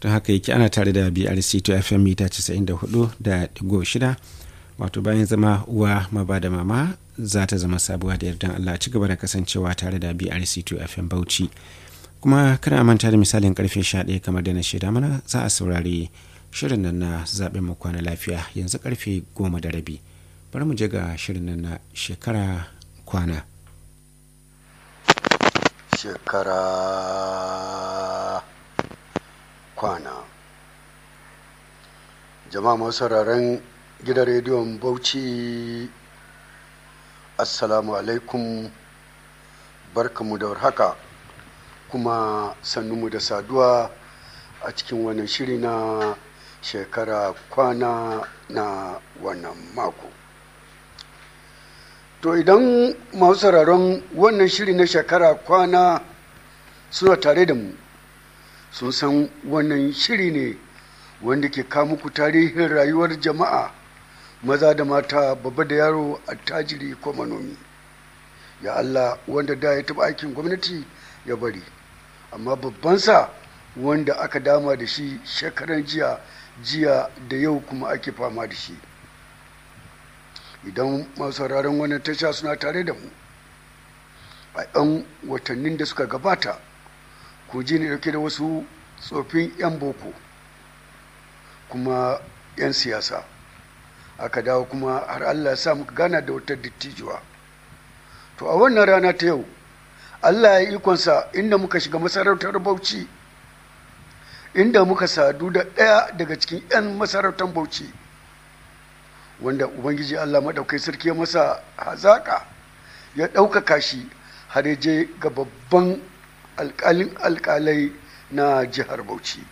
don haka yake ana tare da brc to fm mita 94 da digo shida wato bayan zama uwa maba da mama za ta zama sabuwa da yardan allah ci gaba da kasancewa tare da brc to fm bauchi kuma kana manta da misalin karfe 11 kamar da na shaida mana za a saurari shirin nan na zaɓen mu kwana lafiya yanzu karfe goma da rabi bari mu je ga shirin nan na shekara kwana shekara kwana jama'a masu sauraron gidan rediyon bauchi assalamu alaikum barkamu da warhaka kuma sannunmu da saduwa a cikin wannan shiri na shekara kwana na wannan mako to idan masu sauraron wannan shiri na shekara kwana suna tare da mu sun san wannan shiri ne wanda ke muku tarihin rayuwar jama'a maza da mata babba da yaro attajiri ko manomi ya allah wanda da ya taɓa aikin gwamnati ya bari amma babbansa wanda aka dama da shi shekaran jiya jiya da yau kuma ake fama da shi idan masu sauraron wannan tasha suna tare da mu a 'yan watannin da suka gabata ku ji ne dauke da wasu tsofin 'yan boko kuma 'yan siyasa aka dawo kuma har allah sa muka gana da wata dattijuwa to a wannan rana ta yau allah ya ikonsa inda muka shiga masarautar bauchi inda muka sadu da ɗaya daga cikin 'yan masarautar bauchi wanda ubangiji allah maɗaukai sarki ya masa hazaƙa ya ɗaukaka shi har ya je ga babban alƙalin alƙalai na jihar bauchi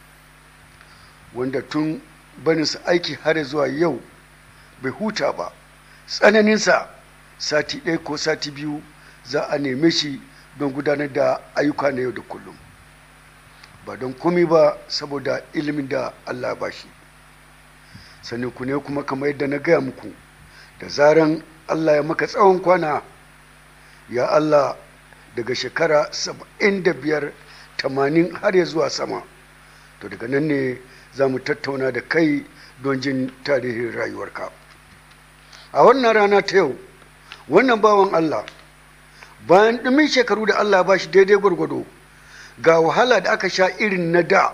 wanda tun baninsa aiki har zuwa yau bai huta ba tsananinsa sati ɗaya ko sati biyu za a neme shi don gudanar da ayyuka na yau da kullum ba don komi ba saboda ilimin da allah ba shi sannan ku ne kuma kamar yadda na gaya muku da zaran allah ya maka tsawon kwana ya allah daga shekara saba'in da biyar tamanin har ya zuwa sama to daga nan ne za mu tattauna da kai don jin tarihin rayuwarka a wannan rana ta yau wannan bawan allah bayan ɗumin shekaru da allah ba shi daidai gwargwado ga wahala da aka sha irin na da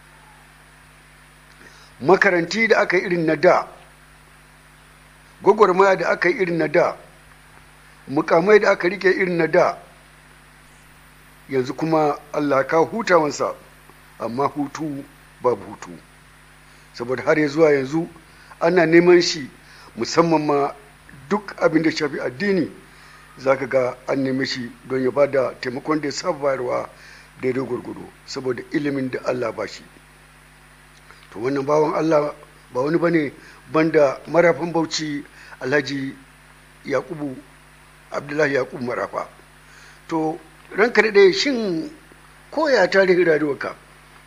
makaranti da aka yi irin na da gwagwarmaya da aka yi irin na da mukamai da aka rike irin na da yanzu kuma allah ka hutawansa amma hutu babu hutu saboda har ya zuwa yanzu ana neman shi musamman ma duk abin da shafi addini za ka ga an neme shi don ya ba da taimakon da ya saba bayarwa daidai gwargwado saboda ilimin da allah ba shi to wannan bawan allah ba wani bane banda marafin bauchi alhaji yakubu abdullahi yakubu marafa to ranka da shin koya tarihin rayuwarka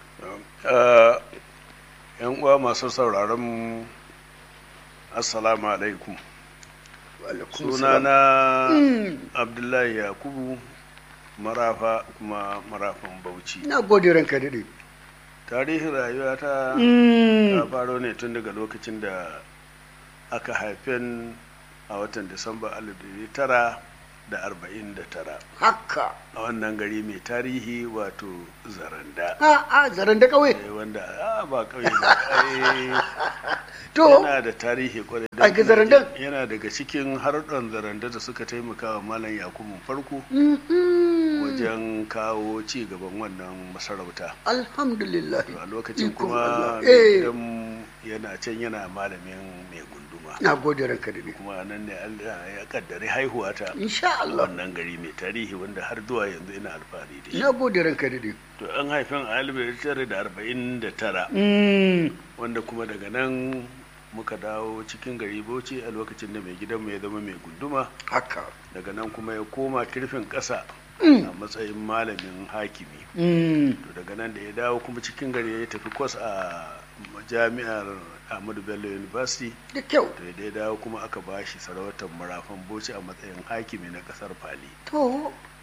yan uwa masu sauraron mu assalamu alaikum sunana abdullahi yakubu marafa kuma marafan bauchi na gode ranka daɗe tarihin rayuwa ta ta faro ne tun daga lokacin da aka haifen a watan disamba tara da arba'in da tara haka a wannan gari mai tarihi wato zaranda a a zaranda kawai wanda a ba kauye ba to yana da tarihi kwarai a ga zarandan yana daga cikin harɗon zaranda da suka taimaka wa malam yakubu farko wajen kawo ci gaban wannan masarauta alhamdulillah a lokacin Ikon kuma Allah. mai Eh. gidan yana can yana malamin mai gunduma na gode ranka daɗe kuma nan ne Allah ya kaddari haihuwa ta insha Allah wannan gari mai tarihi wanda har zuwa yanzu ina alfahari da shi na gode ranka daɗe to an haifin a alif tara da arba'in da tara wanda kuma daga nan muka dawo cikin gari bauchi a lokacin da mai gidanmu ya zama mai gunduma haka daga nan kuma ya koma kirfin ƙasa a matsayin malamin hakimi to daga nan da ya dawo kuma cikin gari ya tafi kwas a jami'ar ahmadu bello university da kyau to da ya dawo kuma aka ba shi sarautar marafan bauchi a matsayin hakimi na kasar fali to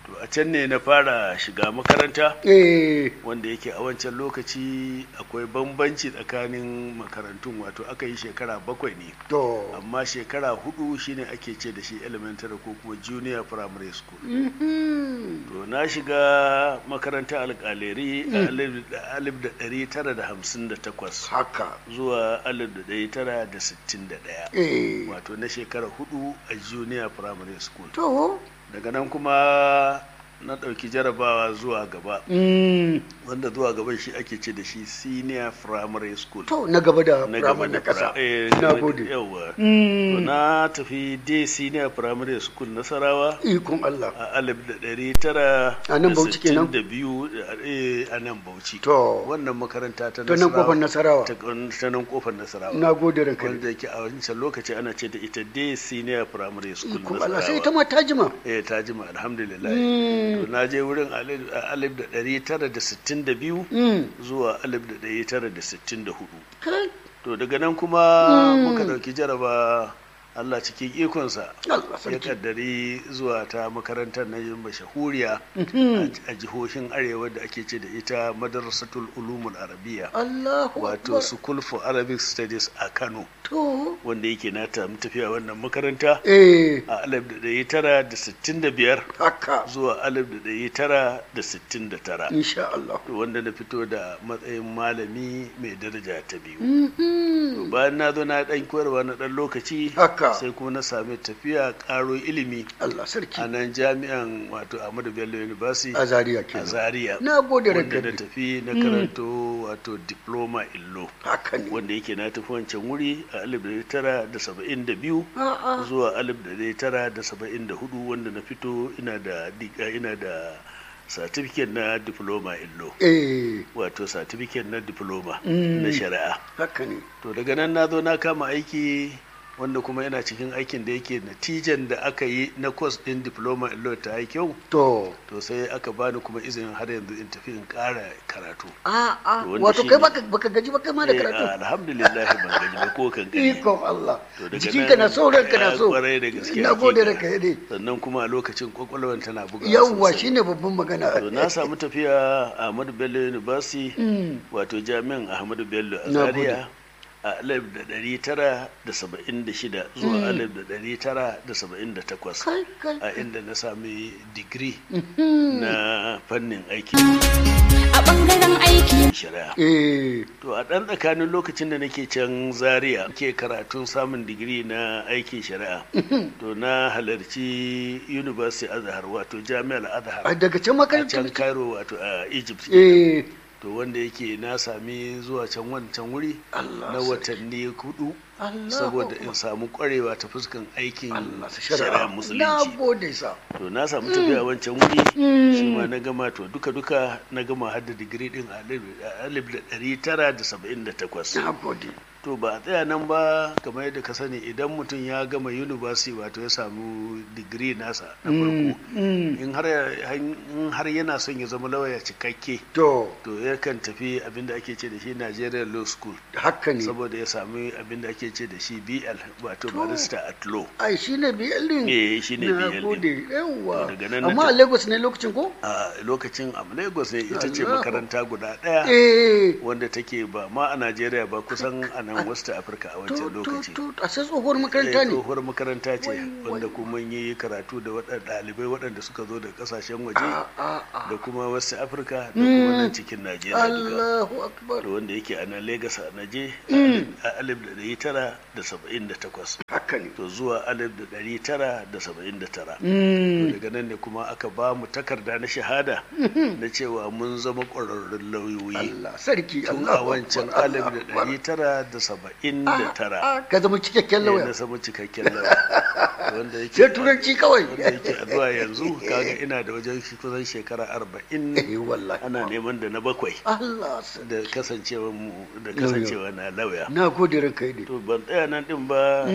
to a can ne na fara shiga makaranta eh wanda yake a wancan lokaci akwai bambanci tsakanin makarantun wato aka yi shekara bakwai ne to amma shekara hudu shine ake ce da shi elementary ko kuma junior primary school mhm. to na shiga makarantar alkaleri a alif da- alif da ɗari tara da hamsin da takwas haka zuwa alif da ɗari tara da sittin da ɗaya eh wato na shekara hudu a junior primary school to daga nan kuma na ɗauki jarabawa zuwa gaba mm. wanda zuwa gaban shi ake ce da shi senior primary school to na gaba da na ramar gaba na da kasa pra- eh, na na- gode yawa to Mm. na tafi day senior primary school nasarawa ikon Allah a alif da ɗari tara A nan da Bauchi kenan? sittin da biyu eh, a nan bauchi to wannan makaranta ta to nan kofar nasarawa ta ta nan kofar nasarawa na gode ranka wanda yake a wancan lokaci ana ce da ita day senior primary school ikon Allah sai nasarawa ita ma ta jima eh ta jima alhamdulillah Mm. to na je wurin alif a alif da ɗari tara da sittin da biyu Mm. zuwa alif da ɗari tara da sittin da hudu kai to daga nan kuma muka ɗauki jaraba Allah cikin ikonsa Allah ya sarki kaddari zuwa ta makarantar na yin mashahuriya Mhm. a jihohin arewa da ake ce da ita madrasatul ulumul arabiya Allahu wato akbar school for arabic studies a kano to wanda yake na ta tafiya wannan makaranta eh a alif da ɗari tara da sittin da biyar haka zuwa alif da ɗari tara da sittin da tara insha Allah wanda na fito da matsayin malami mai daraja ta biyu Mhm. bayan na zo na ɗan koyarwa na ɗan lokaci Haka. sai kuma na sami tafiya ƙaro ilimi Allah sarki a nan jami'an wato Ahmadu Bello University a Zaria a kenan Zaria na gode wanda ranka na ne. tafi na karanto wato diploma illo haka ne wanda yake na tafi wancan wuri a 1972 a'a zuwa 1974 wanda na fito ina da diga ina da certificate na diploma illo eh wato certificate na diploma Mm. na shari'a haka ne to daga nan na zo na kama aiki wanda kuma yana cikin aikin da yake natijan da aka yi na course din diploma in law ta yi kyau to to sai aka bani kuma izinin har yanzu in tafi in ƙara karatu a'a To wanda wato shi kai ne- baka baka gaji ba kai ma da Eh, karatu alhamdulillah ban gaji ba ko kan gani ikon Allah To daga jikinka na nan- so ranka na Eh, so kwarai da gaske na gode hakika. ranka yade sannan kuma a lokacin kwakwalwar tana buga yawwa shine babban magana to na samu tafiya a Ahmadu Bello University Mm. wato jami'an Ahmadu Bello a Na Zaria a alif da ɗari tara da saba'in da shida zuwa alif da ɗari tara da saba'in da takwas kai kai a inda na sami digiri Mhm. na fannin aiki a ɓangaren aiki shari'a eh to a ɗan tsakanin lokacin da nake can zaria ke karatun samun digiri na aikin shari'a to na halarci university azhar wato jami'ar a azhar daga can a makarantar can cairo wato a egypt eh to wanda yake na sami zuwa can wancan wuri Allah na sarki. watanni hudu Allah saboda in samu kwarewa ta fuskan aikin Allah su shari'a shari'a na musulunci gode sa to na samu tafiya wancan wuri shi ma na gama to duka duka na gama har da digiri din a alif- a alif da ɗari tara da saba'in da takwas na gode to ba a tsaya nan ba kamar yadda ka sani idan mutum ya gama university wato ya samu digiri nasa na farko Mm. in har in har yana son ya zama lauya cikakke to to yakan tafi abinda ake ce da shi Nigerian Law School haka ne saboda ya sami abinda ake ce da shi BL wato barista at law ai shine BL din eh shine na BL gode din. yawwa To daga nan na amma a ta- Lagos ne lokacin ko a lokacin a Lagos ne ita ce Allah. makaranta guda daya eh wanda take ba ma a Najeriya ba kusan a nan West Africa a to wancan to lokaci to a sai tsohuwar makaranta Eh, ne tsohuwar makaranta ce Wai, wanda wai. kuma mun yi karatu da waɗanda ɗalibai waɗanda suka zo da ƙasashen waje a a a da kuma wasu afirka da kuma nan cikin najeriya duka Allahu akbar da wanda yake a nan Legas a naje a alif da ɗari tara da saba'in da takwas haka ne to zuwa alif da ɗari tara da saba'in da tara Mm. daga nan ne kuma aka ba mu takarda na shahada na cewa mun zama ƙwararrun lauyoyi Allah sarki tun a Allahu wancan akbar, alif da Allahu akbar. ɗari tara da saba'in da tara Ah, ka zama cikakken ne lauya na samu cikakken lauya wanda yake sai turanci kawai wanda yake a zuwa yanzu kaga ina da wajen shi kusan shekara arba'in eh wallahi ana neman da na bakwai Allah sarki da kasancewa mu da kasancewa na lauya na gode ranka yade to ban tsaya nan din ba ina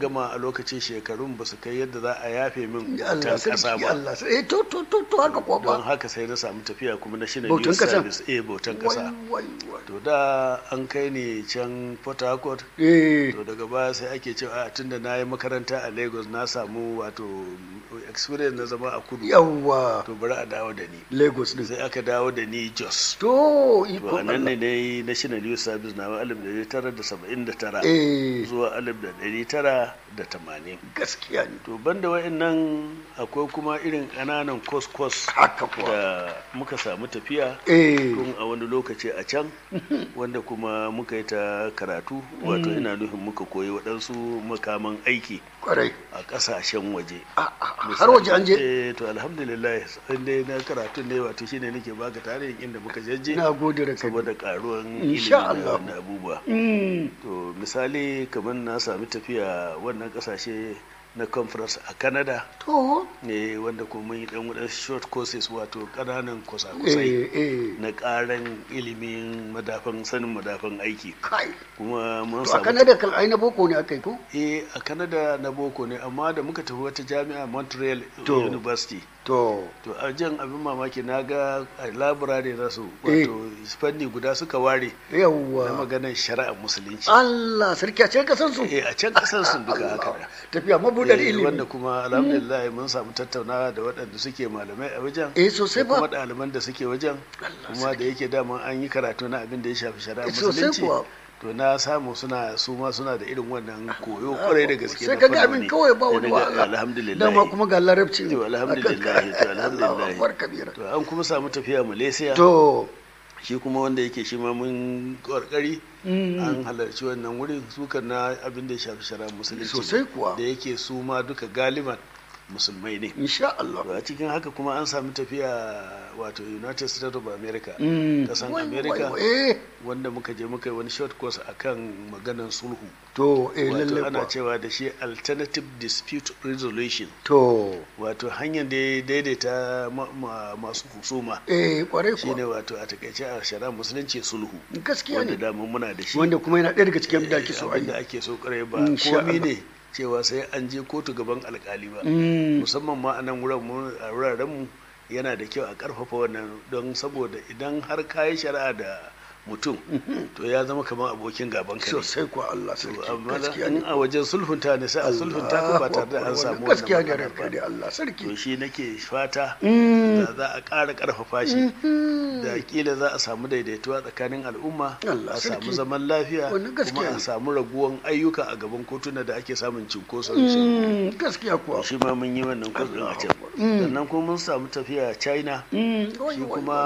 gama a lokacin shekarun ba su kai yadda za a yafe min Ya Allah bautan kasa sarki ba Allah sarki. Eh to to to to haka kuwa don ba. haka sai na samu tafiya kuma na shine Bautan youth ƙasa? service eh bautan kasa Wai wai wai. to da an kai ni can port harcourt Eh. to daga baya sai ake cewa a tunda na yi makaranta a lagos na samu wato experience na zama a kudu Yawwa. to bari a dawo da ni Lagos din. sai aka dawo da ni jos To to iko a nan ne Allah. dai national youth service na alif da tara da saba'in da tara Eh. zuwa alif da ɗari tara da tamanin Gaskiya ne. to banda wa'annan akwai kuma irin ƙananan kos-kos Haka kuwa. da muka samu tafiya Eh. tun a wani lokaci a can wanda kuma muka yi ta karatu wato ina nufin muka koyi waɗansu makaman aiki Kwarai. a ƙasashen waje A- a- Har waje an je? eh to alhamdulillah inda na karatu ne wato shine nake baka tarihin inda muka jajje Na gode da kai. saboda karuwan ilimi Insha na Allah. wannan abubuwa Mm. to misali kamar na sami tafiya wannan kasashe na conference a canada To. ne wanda kuma mun yi dan wadansu short courses wato kananan kusa-kusai Eh eh. na karan ilimin madafan sanin madafan aiki Kai. kuma mun To a samu Canada kan ai na boko ne aka yi ko? eh a canada na boko ne amma da muka tafi wata jami'a montreal To. university To. to a jan abin mamaki na ga a laburare za su Eh. wato fanni guda suka ware na Yawwa. maganar shari'ar musulunci Allah sarki a can kasan su. eh a can kasar sun duka haka da Tafiya mabudar Eh, ilimi. wanda kuma alhamdulillah mun samu tattaunawa da waɗanda suke malamai a wajen Eh sosai da kuma ba. ɗaliban da suke wajen kuma da yake dama an yi karatu na abin da ya shafi shari'a Eh, sosai musulunci kuwa. to na samu suna su ma suna da irin wannan koyo kwarai da gaske Sai na ka ga abin fannoni. kawai ba Eh, wani daga- wahala. alhamdulillah Dama kuma ga larabci ne. to alhamdulillah to Allahu alhamdulillah akbar kabira. to an kuma samu tafiya malaysia To. shi kuma wanda yake shi ma mun karkari an halarci wannan wurin sukan na abin da ya shafi shari'a musulunci Sosai kuwa. da yake su ma duka galiban musulmai ne Insha Allah. to a cikin haka kuma an sami tafiya wato united states of america Mm. kasan Wai, america wai, wai. Eh. wanda muka je muka yi wani short course akan maganan sulhu To eh wato lalle ana kuwa. cewa da shi alternative dispute resolution To. wato hanyar da ya daidaita ma- ma- masu husuma Eh kwarai shine kuwa. wato a takaice a shari'a musulunci sulhu Gaskiya wanda ne. dama muna da shi Wanda kuma yana ɗaya daga cikin da ake so a abin yi. da ake so kare ba Insha komi Allah. ne cewa sai an je kotu gaban alkali ba Mm. musamman ma a nan wurin mu- a wuraren mu yana da kyau a karfafa wannan don saboda idan har kayi shari'a da mutum to ya zama kamar abokin gaban ka ne Sosai kuwa Allah To, sarki. amma Gaskiya in ne. a wajen sulhunta ne sai a sulhunta ka ba tare da an samu gaskiya wannan ne matsala ranka ba dai Allah sarki to shi nake fata Mm. da za a ƙara ƙarfafa shi da kila za a samu daidaituwa tsakanin al'umma Allah a samu sarki. zaman lafiya Wannan gaskiya kuma a ne. samu raguwan ayyuka a gaban kotuna da ake samun cinkoson shari'a. Mm, gaskiya kuwa shi ma mun yi wannan kudin a can Mm. sannan kuma mun samu tafiya china Mm, wai, shi wai, kuma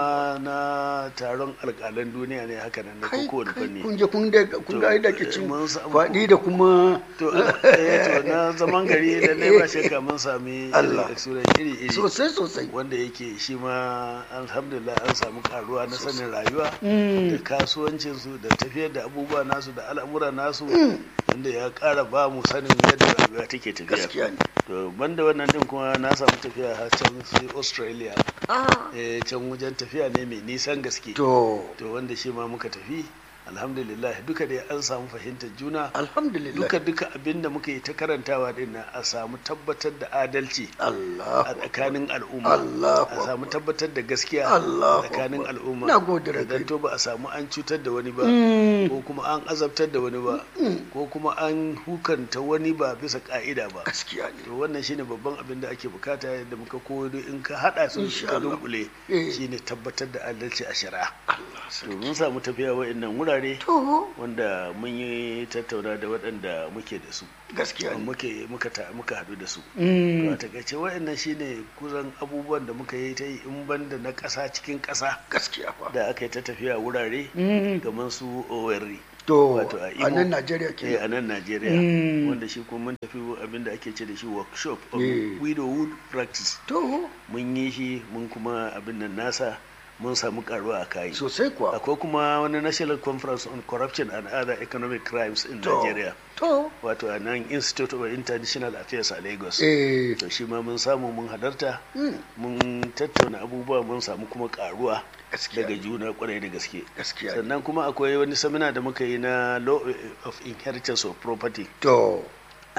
na taron alƙalan duniya ne haka nan na kai kowane kai fanni kun je kun da kun ga da ke cin mun samu- faɗi da kuma to eh, to na zaman gari lallai ba shakka mun sami Allah. experience iri iri sosai sosai wanda yake shi ma alhamdulillah an samu karuwa na sanin rayuwa Mm. da kasuwancinsu da tafiyar da abubuwa nasu da al'amura nasu wanda ya kara ba mu sanin yadda rayuwa take tafiya gaskiya ne to banda wannan din kuma na samu tafiya har can sai australia ah eh, can wajen tafiya ne mai nisan gaske to to wanda shi ma muka tafi alhamdulillah duka dai an samu fahimtar juna alhamdulillah duka duka abinda muka yi ta karantawa din nan a samu tabbatar da adalci Allah a tsakanin al'umma Allahu a samu tabbatar da gaskiya Allahu a tsakanin Akbar. al'umma Na gode da Idan kai. to ba a samu an cutar da wani ba Mm. ko kuma an azabtar da wani ba ko kuma an hukanta wani ba bisa ka'ida ba gaskiya ne to wannan shine babban abin da ake bukata yadda muka koyo in ka hada su Insha ka Allah. dunkule Eh. shine tabbatar da adalci a shari'a Allah to sarki mun samu tafiya wa'annan wurare to wanda mun yi tattauna da waɗanda muke da su gaskiya ne muke muka ta- muka haɗu da su to Mm. a takaice waɗannan shine kusan abubuwan da muka yi ta yi in banda na ƙasa cikin ƙasa gaskiya fa da aka yi ta tafiya wurare Mm. kamar su Owerri to wato a a Imo. nan Najeriya eh, ke a nan Najeriya Mm. wanda shi kuma mun tafi abin da ake ce da shi workshop of Eh. widowhood practice to mun yi shi mun kuma abin nan nasa mun samu karuwa a kai sosai kuwa akwai kuma wani national conference on corruption and other economic crimes in to Nigeria to wato a nan institute of international affairs a lagos eh to shi ma mun samu mun halarta mm, mun tattauna abubuwa mun samu kuma karuwa gaskiya daga ne, juna kwarai da gaske gaskiya ne. sannan kuma akwai wani samina da muka yi na law of inheritance of property to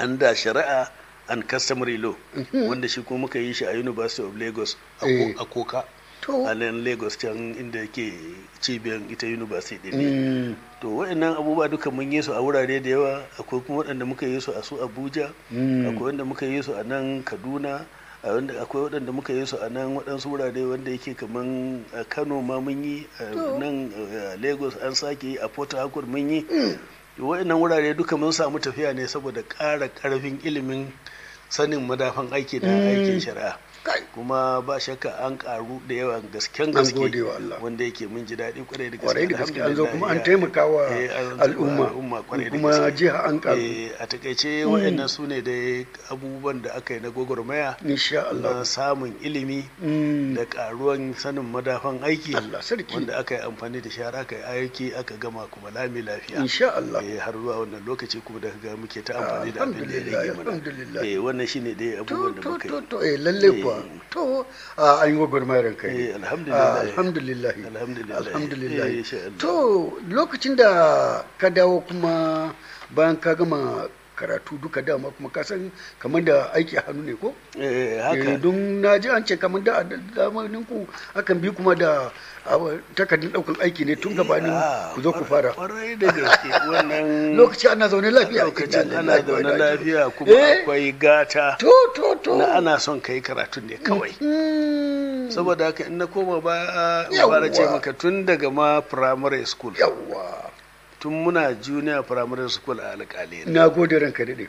under shari'a and customary law wanda shi kuma muka yi shi a university of lagos a Ko- Eh. a koka To. a nan lagos can inda yake cibiyar ita university din ne Mm, to waɗannan abubuwa duka mun yi su a wurare da yawa akwai kuma waɗanda muka yi su a su abuja Mm. akwai wanda muka yi su a nan kaduna a wanda akwai waɗanda muka yi su a nan waɗansu wurare wanda yake kaman a kano ma mun yi a nan a lagos an sake yi a port harcourt mun yi waɗannan wurare duka mun samu tafiya ne saboda ƙara ƙarfin ilimin sanin madafan aiki na aikin shari'a kai. kuma ba shakka an karu da yawa gasken An gaske gode wa Allah. wanda yake mun ji daɗi kwarai da gaske kwarai da gaske an zo kuma an alhamdulillah. taimaka wa Eh, an al'umma al'umma kwarai da kuma gaske. jiha an karu Eh, a takaice waɗannan su ne da abubuwan da aka yi na gwagwarmaya insha Allah na samun ilimi Mm, da karuwan sanin madafan aiki Allah sarki. wanda aka yi amfani da shara aka yi aiki aka gama kuma lami lafiya insha Allah Eh, har zuwa wannan lokaci kuma da ga muke ta amfani da abin da ya rage mana Alhamdulillah. Eh, wannan shine dai to abubuwan da to muka to yi to eh lalle kuwa to a an yi gwagwarmayar kai Eh, alhamdulillah. alhamdulillah Alhamdulillah. alhamdulillah Eh, insha Allah. to lokacin da ka dawo kuma bayan ka gama karatu duka dama kuma ka san kamar da aiki a hannu ne ko Eh, Eh, haka don na ji an ce kamar da zamanin ku akan bi kuma da ah, takardun daukan aiki ne tun gabanin Ah, ku zo ku fara kwarai da gaske wannan lokaci ana zaune lafiya lokacin Inna ana lillahi wa zaune inna ilaihi lafiya kuma Eh. akwai gata to to to na ana son ka yi karatun ne kawai Mm, saboda haka in na koma baya in Yawwa. fara ce maka tun daga ma primary school yawwa tun muna junior primary school a alƙalai na gode ranka daɗe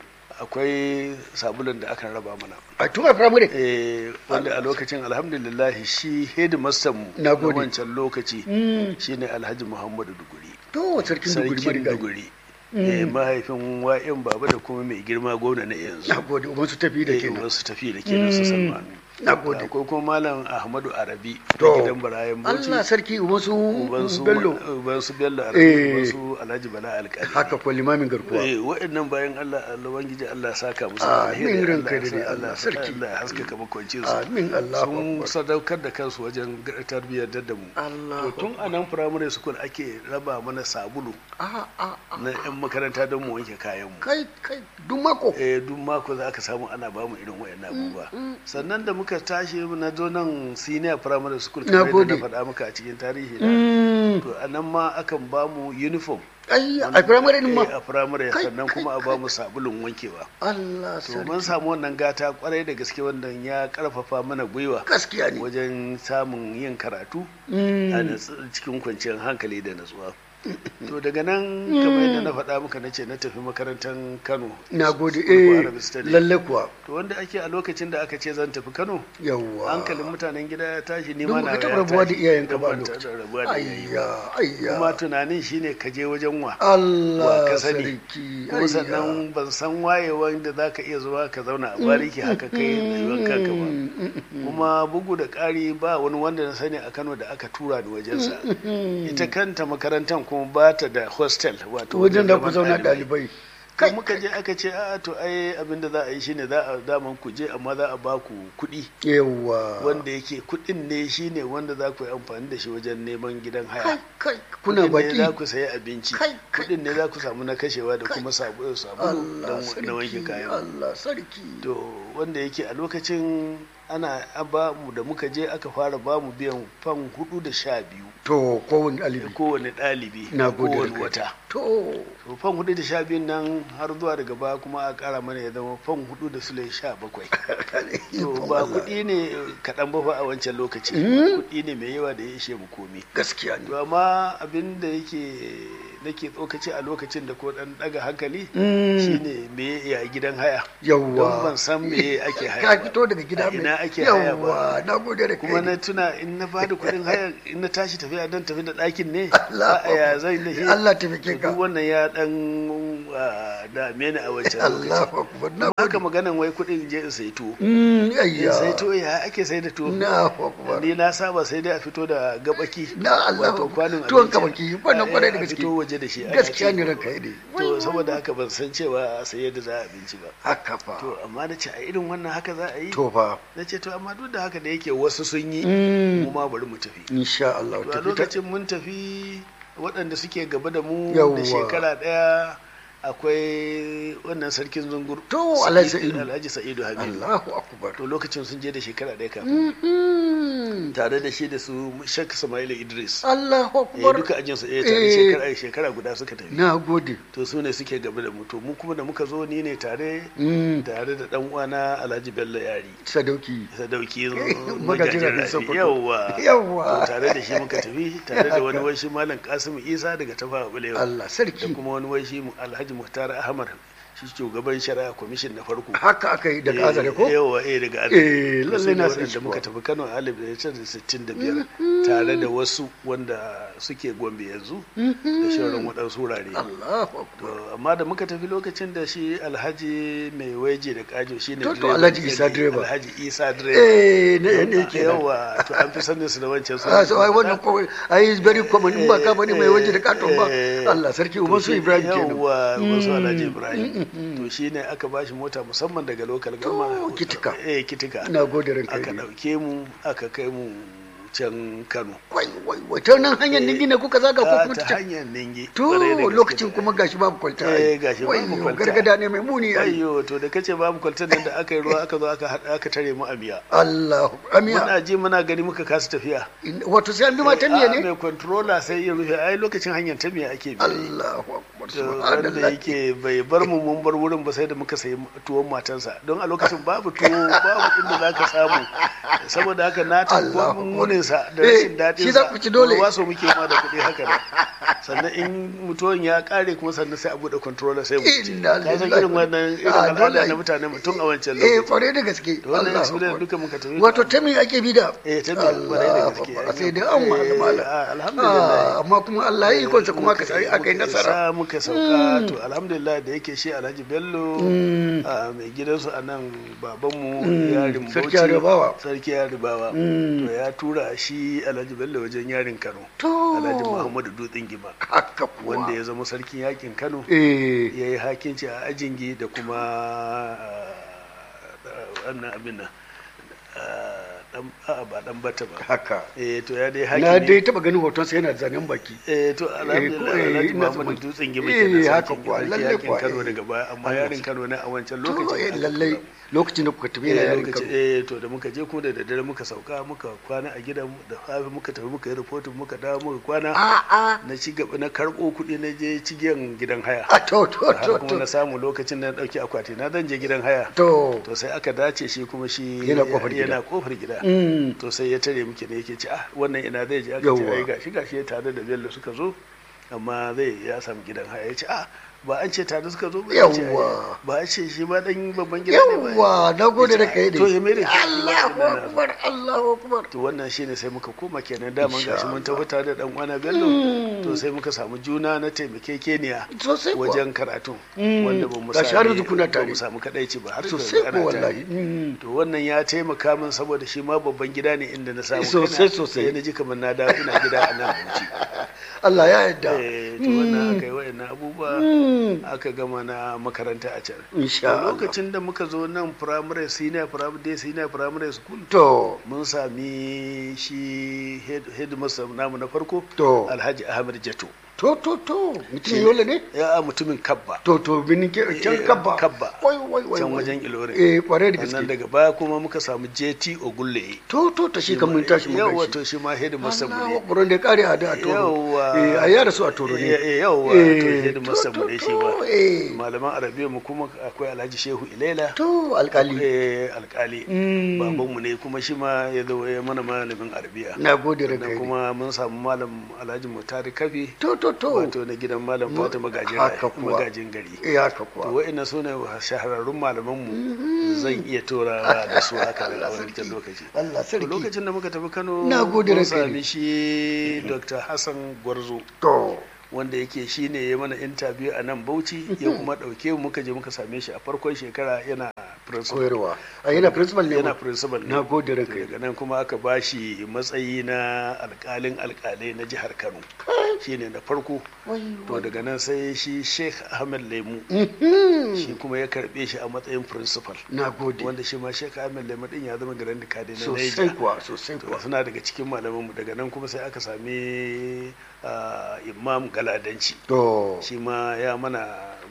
akwai sabulun da aka raba mana a tun a firamare eh wanda a lokacin alhamdulillah shi headmaster mu Na gode. wancan lokaci Mm. shine alhaji muhammadu duguri to sarkin duguri sarkin marigayi duguri eh, mahaifin wa'in baba da kuma mai girma gwamna na yanzu na gode uban su tafi da eh, kenan wasu tafi da kenan su salman na gode akwai kuma malam ahmadu arabi To. da gidan barayan bauchi Allah sarki uban su uban su bello uban su bello arabi Eh. uban su alhaji bala alkali haka ko limamin garkuwa eh waɗannan bayan Allah Allah wangiji Allah ya saka musu Ah, alheri, min Allah ranka ya da sa- dai, Allah Allah ya sa- sarki. Allah ya haskaka makwancin su amin Allahu sun akbar sadaukar da kansu wajen tarbiyyar da mu Allahu to tun a nan primary school ake raba mana sabulu a a a na yan makaranta don mu wanke kayan mu kai kai duk mako eh duk mako za ka samu ana ba mu irin wayannan abubuwa sannan da muka tashi na zo nan senior primary school Na kamar yadda gode. na faɗa maka a cikin tarihi na Mm, to a nan ma akan ba mu uniform ai a firamare din ma Eh, a primary Kai, sannan kai, kuma a kai. ba mu sabulun wankewa Allah to sarki mun samu wannan gata kwarai da gaske wannan ya karfafa mana gwiwa gaskiya ne wajen samun yin karatu Mm, a natsu- cikin kwanciyar hankali da natsuwa to daga nan kamar yadda na faɗa muka na ce na tafi makarantar kano na gode School for eh Arabic Studies. lalle kuwa to wanda ake a lokacin da aka ce zan tafi kano yawwa hankalin mutanen gida ya tashi ni don ma na baka taɓa ya rabuwa da tashi. iyayenka ba a Ban taɓa lokacin rabuwa da iyaye ba. ayya ayya kuma tunanin shine ka je wajen wa wa Allah ka sani sarki kuma ayya. sannan ban san wayewan da za ka iya zuwa ka zauna a bariki haka kai rayuwar kanka ba Mm, mm, mm, kuma bugu da ƙari ba wani wanda na sani a kano da aka tura ni wajensa ita kanta makarantar kuma ba ta da hostel wato wajen da ku zaman zauna ɗalibai. ɗalibai kai muka je aka ce a to ai abin da za a yi shine za a daman ku je amma za a ba ku kuɗi yawa wanda yake kuɗin ne shine wanda za ku yi amfani da shi wajen neman gidan kai haya kai kuna kuɗin ne baki za ku sayi abinci Kai, kai. kuɗin ne za ku samu na kashewa da kuma sabulu sabulu Allah don na wanke sarki kayan Allah sarki to wanda yake a lokacin ana ba mu da muka je aka fara ba mu biyan fan hudu da sha biyu to kowane da ɗalibi kowane ɗalibi na a gode kowane da kai. wata to to fan hudu da sha biyun nan har zuwa daga baya kuma a ƙara mana ya zama fan hudu da sule sha bakwai to ba kuɗi ne kaɗan ba fa a wancan lokaci kuɗi ne mai yawa da ya ishe mu komi gaskiya ne to amma abin da yake nake tsokaci a lokacin da ko ɗan ɗaga hankali Mm. shine me ya gidan haya don yawwa ban san me ake haya ka ba. fito daga gida A mai ina ake haya ba yawwa na gode da kuma kai na tuna in na bada kuɗin haya in na tashi tafiya dan tafi da ɗakin ne Allah a ya zai da shi Allah taimake To ka duk wannan ya dan ah, dame ni a wancan Allah lokaci akbar na haka gode maganan wai kuɗin je in sai tuwo Mm, in ayya sai tuwo ya ake sai da tuwo na akbar ni na saba sai dai a fito da gabaki Na Allah, wato kwanin tuwon abinci, gabaki, wannan a- kwarai da a gaske. fito waje da shi ana gaskiya ci. ne ranka yi ne to saboda haka ban san cewa a saye da za a abinci ba haka fa to amma na ce a irin wannan haka za a yi to fa na ce to amma duk da haka da yake wasu sun yi Mm. mu ma bari mu tafi insha Allah to a tafi ta lokacin mun tafi waɗanda suke gaba da mu Yawwa. da shekara ɗaya akwai wannan sarkin zungur To, Alhaji Sa'idu. alhaji sa'idu hamidu Allahu akbar to lokacin sun je da shekara ɗaya kafin Mhm. tare da shi da su shek sama'ila idris Allahu eh, akbar duka ajinsu ɗaya tare Eh. shekara shekara guda suka tafi na gode to su ne suke gaba da mu to mu kuma da muka zo ni ne tare Mm. tare da dan uwana alhaji bello yari sadauki sadauki magajin magajin rabin rafi Sokoto. yawwa Yawwa. To tare da shi muka tafi tare da wani wai shi malam kasimu isa daga tafa bulewa Allah da sarki kuma wani wai shi alhaji muhtar ahmad shi shugaban shari'a kwamishin na farko haka aka yi daga azare ko yawa eh daga Eh, azare lallai na san da shi muka kuwa. tafi kano a alif da sittin da biyar tare da wasu wanda suke gombe yanzu da shauran waɗansu wurare Allahu To, akbar amma da muka tafi lokacin da shi alhaji mai waje da kajo shi ne To, to, Alhaji Isa direba. alhaji isa direba eh ne ne kenan yawa to an fi sanin su da wancan su Ah, so ai wannan ko ai is very common in ba ka bane mai waje da katon ba Eh, Allah sarki uban su Ibrahim kenan yawa uban su alhaji ibrahim to shi ne aka ba shi mota musamman daga local gama Kitika. eh kitika ina gode ranka aka ne ɗauke mu aka kai mu can kano wai wai wai ta nan hanyar ningi ne kuka zaga ko Ah, kuma ta ta hanyar ningi to kwarai da gaske. lokacin kuma gashi babu kwalta Eh, gashi babu Wayyo, kwalta. gargada ne mai muni ai ayyo to da kace babu kwaltar nan da aka yi ruwa aka zo aka haɗa aka tare mu a miya Allah amiya muna ji muna gani muka kasa tafiya In- wato sai an bi mata miya Ah, ne mai controller sai ya rufe ai lokacin hanyar ta miya ake bi Allahu akbar To, wanda subhanallah yake bai bar mu mun bar wurin ba sai da muka sayi tuwon matansa don a lokacin babu tuwo babu inda za ka samu saboda haka na Allahu tabbo Akbar. muninsa da Eh, rashin daɗin shi za ku ci dole. waso muke ma da kuɗi haka ne sannan in mutuwan ya ƙare kuma sannan sai a buɗe controller sai mu ci Inna ka san lillahi. irin wannan irin Ah, dole al'ada ai. na mutane mutum a wancan eh lokaci kware da gaske to wannan Allahu su ne akbar. duka muka tafi wato ta me ake bi da eh ta biya kwarai da Allahu gaske akbar sai dai an ma da mala Eh, alhamdulillah Ah, amma kuma Allah ya yi ikonsa kuma aka sai aka yi Muka nasara isa, muka sauka to alhamdulillah da yake shi alhaji bello Mm. a mai gidansu a nan babanmu Mm. yarin Sarki bauchi Yaribawa. sarki yaribawa Mm. to ya tura shi alhaji bello wajen yarin kano to alhaji muhammadu dutsen gima haka kuwa wanda ya zama sarkin yakin kano eh ya yi hakinci a ajingi da kuma ah, wannan abin nan ah, dan- a'a, ba dan bata ba haka eh to ya dai na hakimi dai taba ganin hoton sa yana zanen baki eh to alhamdulillah eh, alhaji ina muhammadu zaman- dutsen gima eh, kenan haka sarkin kuwa, sarki lalle yakin kuwa, kano eh. daga baya amma Allah yarin kano ne a wancan to lokacin eh, aka lallai kula. lokacin da kuka tafi yana Eh, yarin lokaci- kano eh to da muka je kuma da daddare muka sauka muka kwana a gidan da safe muka tafi muka yi reporting muka dawo muka kwana a a na ci gaba na karɓo kuɗi na je cigiyan gidan haya a to to haka to kuma na to samu lokacin da na ɗauki akwati na zan je gidan haya to to sai aka dace shi kuma shi Yana kofar gida. yana kofar gida mm to sai ya tare muke ne yake ce ah wannan ina zai je aka ce Yawwa. ai gashi gashi ya tare da bello suka zo amma zai ya samu gidan haya ya ce ah ba an ce tare suka zo ba ya ce, ai, Yawwa. ba a ce shi ba dan babban gida ne ba yawwa na gode da kai to ya mere shi Allahu akbar Allahu akbar to wannan shine sai muka koma kenan daman Insha gashi mun tafi tare da dan uwana bello to sai muka samu juna na taimakekeniya sosai kuwa wajen karatu Mm. wanda ba mu Gashi har sami yanzu kuna ba tare. mu samu kadaici ba har sosai yanzu ko ana tare. wallahi Mm. to wannan ya taimaka min saboda shi ma babban gida ne inda na samu Sosai, kaina. sosai. sai na ji kamar na dawo ina gida a nan Bauchi Allah ya yarda eh to wannan aka yi wayannan abubuwa Mm. aka gama na makaranta a can insha To Allah lokacin da muka zo nan primary senior primary day senior primary school to mun sami shi head headmaster namu na farko to Alhaji Ahmed Jato to to to mutum yola ne ya mutumin Kabba to to binin ke can Eh, kabba Kabba. wai wai wai can wai. wajen Ilorin eh kware da sannan gaske daga baya kuma muka samu JT Ogulle to to ta shi kan mun tashi mun yawa gaishe to shi ma headmaster mu Allah ne buron da ya kare a da a toro Yawwa. eh a yara su a toro ne Eh, eh, yawwa Eh, to headmaster to, mu ne to, shi ba to, eh. malaman arabiya mu kuma akwai Alhaji Shehu Ilela to alkali eh, alkali Mm. babanmu ne kuma shi ma ya zo ya mana malamin arabiya na gode da sannan kai kuma mun samu malam Alhaji Mutari Kafi to to to wato na gidan malam Fatima magajin haka kuwa. magajin gari eh haka to kuwa wa'annan su ne shahararrun malamanmu zan iya torawa da su haka da wancan lokaci Allah to sarki lokacin da muka tafi Kano Na gode mun ranka ne. sami shi Dr. Hassan Gwarzo to wanda yake shi ne ya mana interview a nan Bauchi ya kuma ɗauke mu muka je muka same shi a farkon shekara yana principal koyarwa a yana principal ne yana ma? principal ne na gode da To kai daga nan kuma aka ba shi matsayi na alkalin alkalai na jihar Kano shine na farko to daga nan sai shi Sheikh Ahmed Lemu Mhm. shi kuma ya karbe shi a matsayin principal na gode wanda shi ma Sheikh Ahmed Lemu din ya zama grand kadi na sosai Niger kuwa sosai to kuwa suna daga cikin malamanmu daga nan kuma sai aka sami ah, imam galadanci to shi ma ya mana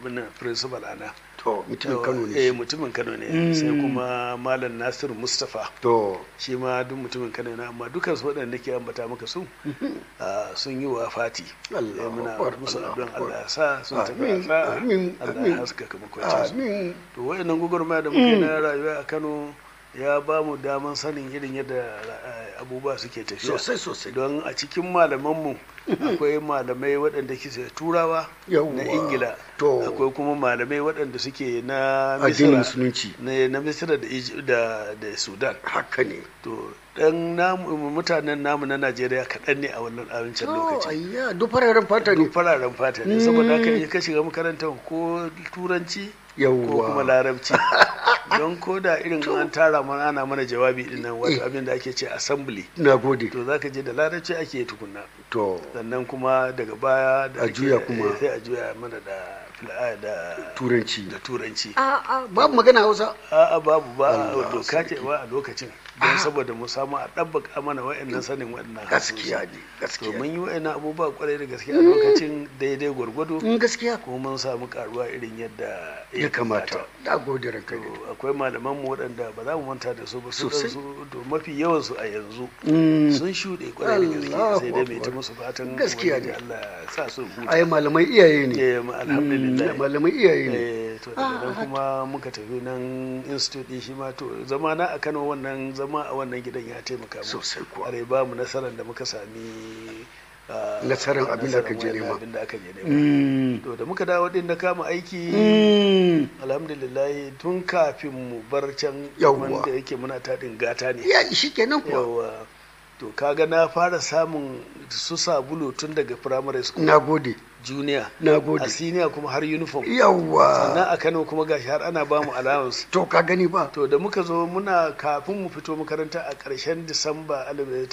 abin principal ana to mutumin kano ne eh shi. mutumin kano ne sai kuma malam nasiru mustapha to shi ma duk mutumin kano ne amma dukkan su waɗanda ke ambata maka su ah, sun yi wa fati Allahu Eh, muna Akbar, musu Allahu addu'an Akbar. Allah ya sa sun tafi Amin, a sa'a amin, Allah amin. ya haskaka makwancin su amin to wayannan gwagwarmaya da muke na rayuwa a Kano ya ba mu daman sanin irin yadda eh, abubuwa suke tafiya sosai sosai don a cikin malamanmu akwai malamai waɗanda ke turawa Yawwa. na ingila To. akwai kuma malamai waɗanda suke na addinin misira musulunci na na misira da, Ij- da, da sudan haka ne to dan namu mutanen namu na najeriya kaɗan ne a wannan abincin to lokaci ayya duk fararen fata ne duk fararen fata ne saboda haka in ka shiga makarantar ko turanci ko Yawwa. kuma larabci don ko da irin an tara mana ana mana jawabi din nan wato abin da ake ce assembly na gode to zaka je da larabci ake tukunna to sannan kuma daga baya da A ake- juya kuma. sai a juya mana da fila- da turanci da turanci a a babu magana hausa a'a babu ba Allah doka ce sarki. ba a lokacin don saboda mu samu a ɗabbaka mana wa'annan sanin wa'annan gaskiya harsunan. ne to gaskiya mun ne yi wa'annan abubuwa kwarai da gaske a lokacin daidai gwargwado in gaskiya kuma mun samu karuwa irin yadda ya kamata na gode ranka to ne akwai malaman mu waɗanda ba za mu manta da su ba su Sosai. su to mafi yawan su a yanzu Mm. sun shuɗe kwarai da gaske Allahu sai dai mai ta Akbar. musu fatan Gaskiya Ubangiji ne. Allah ya sa su huta ai malamai iyaye ne eh ma- alhamdulillah Mm, malamai iyaye ne eh to daga nan kuma muka tafi nan institute din shi ma to zama na a Kano wannan zama a wannan gidan ya taimaka mu Sosai kuwa. are ba mu nasarar da muka sami ah, Nasarar abin da aka je nasarar nema. abin da aka je nema Mm. to da muka dawo din da kama aiki Mm. alhamdulillah tun kafin mu bar can Yawwa. wanda yake muna taɗin gata ne ya shi kenan kuwa yawa to kaga na fara samun su sabulu tun daga primary school na gode junior na gode a senior kuma har uniform yawwa sannan a kano kuma gashi har ana ba mu allowance to ka gani ba to da muka zo muna kafin mu fito makaranta a ƙarshen disamba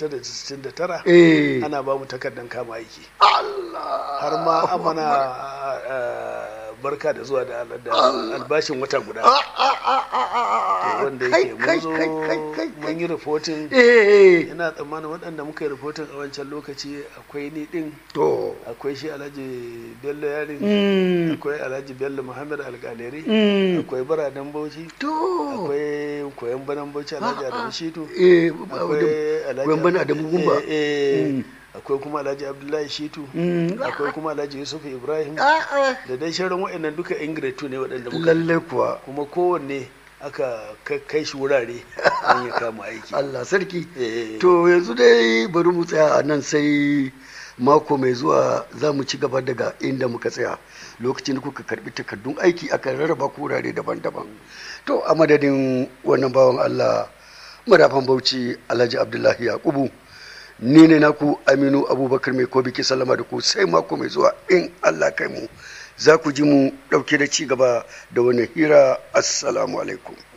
1969 eh ana ba mu takardar kama aiki Allah har ma amana barka da zuwa da da albashin wata guda Ah, ah, ah, ah, ah, to ah, wanda kai, yake mun kai, zo kai, kai, kai, kai. mun yi reporting eh ina tsammanin waɗanda muka yi reporting a wancan lokaci akwai ni din to akwai shi alhaji bello yarin mm, akwai alhaji bello muhammad alƙaleri mm, akwai baradan bauchi to akwai koyan banan bauchi alhaji adamu shitu eh akwai alhaji gwan bana da gumba eh, eh, Mm. akwai kuma alhaji abdullahi shitu Mm. akwai kuma alhaji yusuf ibrahim ah ah da dai shirin waɗannan duka yan grade two ne waɗanda muka lalle kuwa kuma kowanne aka kai- kai shi wurare an ya kama aiki Allah sarki Eh. to yanzu dai bari mu tsaya a nan sai mako mai zuwa za mu ci gaba daga inda muka tsaya lokacin da kuka karbi takardun aiki aka rarraba ku wurare daban-daban to a madadin wannan bawan Allah marafan bauchi Alhaji Abdullahi Yakubu ni ne naku Aminu Abubakar mai kobi ke sallama da ku sai mako mai zuwa in Allah kai mu za ku ji mu dauke da ci gaba da wani hira assalamu alaikum